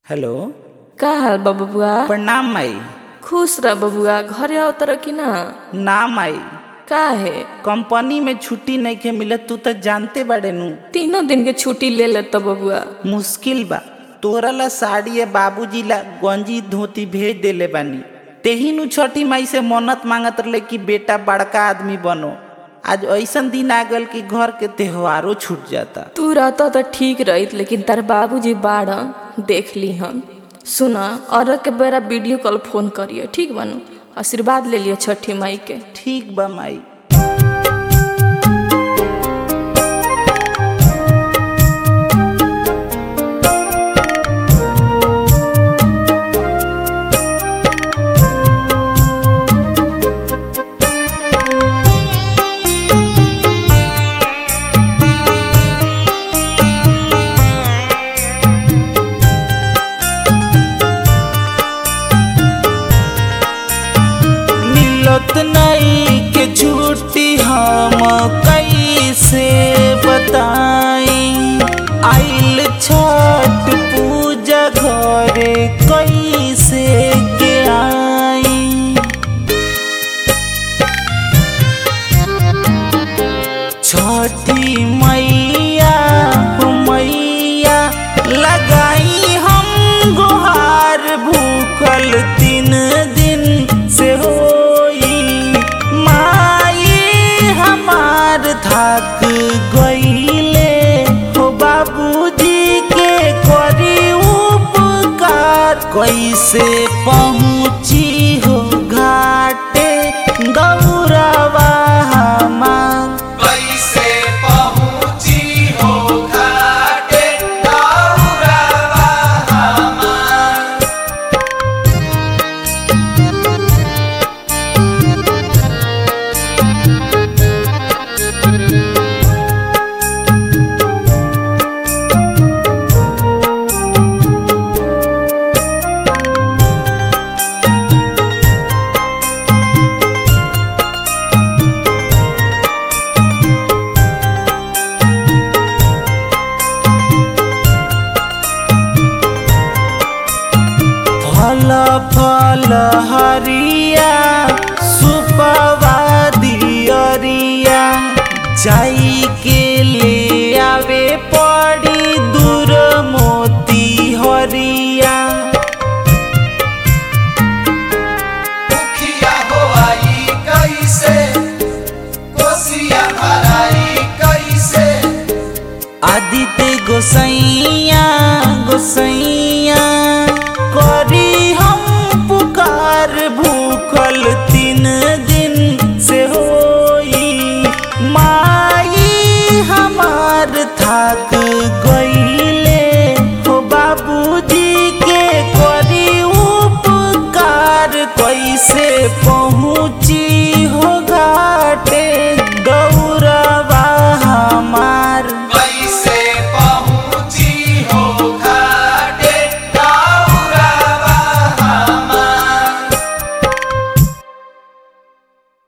hello का हाल बा बबुआ प्रणाम माई खुश रह बबुआ घरे आओ तर कि ना ना माई का है कंपनी में छुट्टी नहीं के मिलत तू तो जानते बाड़े नु तीनों दिन के छुट्टी ले ले तो बबुआ मुश्किल बा तोरा ला साड़ी या बाबूजी ला गंजी धोती भेज देले बानी तेही नु छठी माई से मन्नत मांगत रहे कि बेटा बड़का आदमी बनो आज ऐसन दिन आ गल कि घर के त्योहारो छूट जाता तू रहता तो ठीक रहित लेकिन तार बाबूजी बाड़ देख ली हम सुना और के बेरा वीडियो कॉल फोन करिए ठीक बनू आशीर्वाद ले लियो छठी माई के ठीक बा माई मिलत नहीं के छुट्टी हम कैसे बताई आइल छठ पूजा घरे कैसे के आई छठी मैया हो मैया लगाई हम गुहार भूखल तीन दिन से होई माई हमार थक गईले हो बाबूजी के करी उपकार कैसे पहुँची हो घाटे दौड़ावा हमार कैसे पहुँची हो घाटे दौड़ावा हमार फल फल हरिया सुपवा दियरिया जाई के ले आवे पड़ी दूर मोती हरिया मुखिया हो आई कैसे कोसिया भराई कैसे आदित्य गोसैया गोसैया